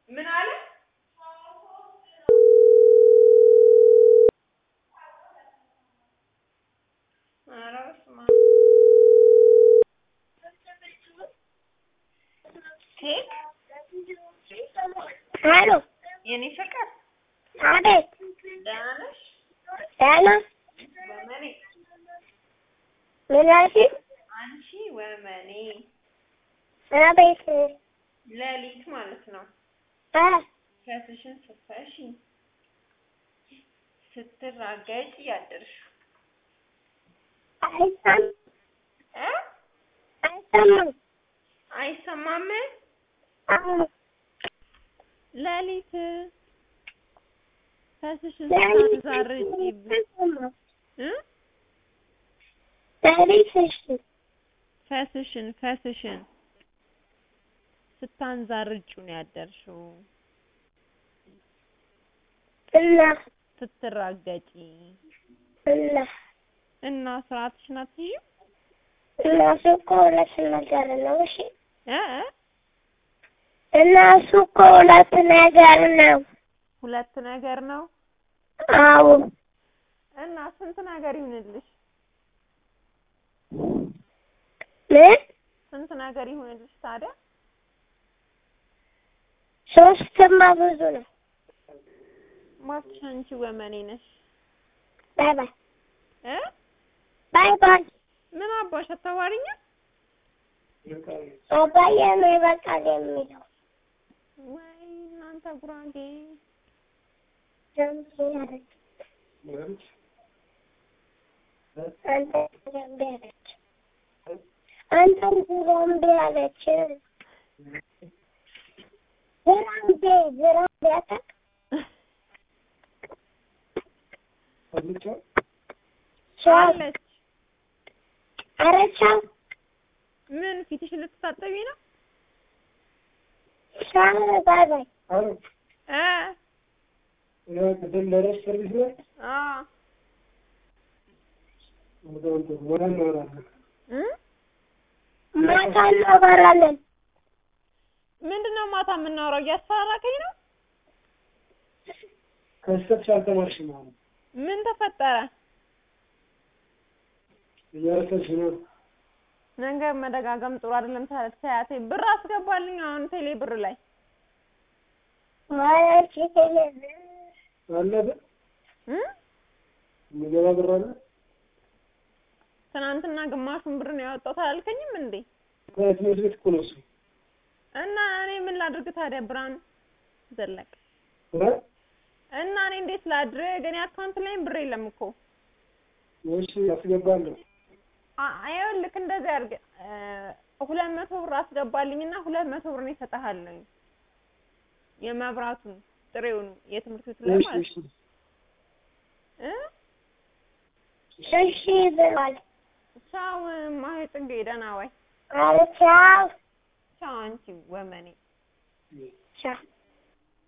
ምን አለ? ኧረ በስመ አብ ኬክ አሎ የኔ ፍቅር አቤት ደህና ነሽ? ደህና ወመኔ ምን አልሽኝ? አንቺ ወመኔ አቤት ሌሊት ማለት ነው አ ከስሽን ስትፈሺ ስትራገጭ ያደርሽ አይሰማም እ አይሰማም አይሰማም አዎ ሌሊት ፈስሽን ሌሊት ስታንዛርጪ አይሰማም እ ሌሊት እሺ ፈስሽን ፈስሽን ስታንዛርጩ ነው ያደርሽው እና ስትራገጪ እና እና ስርዓትሽን አትይዥም እና እሱ እኮ ሁለት ነገር ነው እሺ እ እ እና እሱ እኮ ሁለት ነገር ነው ሁለት ነገር ነው አዎ እና ስንት ነገር ይሁንልሽ ምን ስንት ነገር ይሁንልሽ ታዲያ ሶስትማ ብዙ ነው እባክሽ አንቺ ወመኔ ነሽ ባይ ባይ እ ባይ ባይ ምን አባሽ አታዋሪኝ አባዬ ነው ይበቃል የሚለው ወይ እናንተ ጉራጌ ጀምሮ ያለች አንተ ጀምሮ ያለች አንተም ዝራምቤ አለች ዝራምቤ ዝራምቤ አታውቅ ቻው አለች ኧረ ቻው ምን ፊትሽን ልትታጠቢ ነው ቻው ባይ ባይ እ ቅድም ለረስ ሰርቪስ ላይ አ ወደ እናወራለን። እ ማታ እናወራለን ምንድነው ማታ የምናወራው? እያስፈራራከኝ ነው። ከስተትሽ አልተማርሽም ማለት ምን ተፈጠረ? እያረሰች ነው። ነገር መደጋገም ጥሩ አይደለም። ታዲያ ተያቴ ብር አስገባልኝ አሁን ቴሌ ብር ላይ ማለት አለ እ የሚገባ ብር አለ። ትናንትና ግማሹን ብር ነው ያወጣሁት አላልከኝም እንዴ? ከትምህርት ቤት እኮ ነው እሱ። እና እኔ ምን ላድርግ ታዲያ? ብርሃኑ ዘለቀ እ? እና እኔ እንዴት ላድርግ? እኔ አካውንት ላይም ብር የለም እኮ። እሺ አስገባለሁ። አ- ይኸውልህ እንደዚህ አድርግ እ ሁለት መቶ ብር አስገባልኝና ሁለት መቶ ብር ነው እሰጥሃለሁ። የመብራቱን ጥሬውን የትምህርት ቤቱ ላይ እሺ ማለት እሺ እ እሺ ብሏል ቻው ማሂ ጽጌ፣ ደህና ዋይ። ኧረ ቻው ቻው አንቺ ወመኔ። ቻው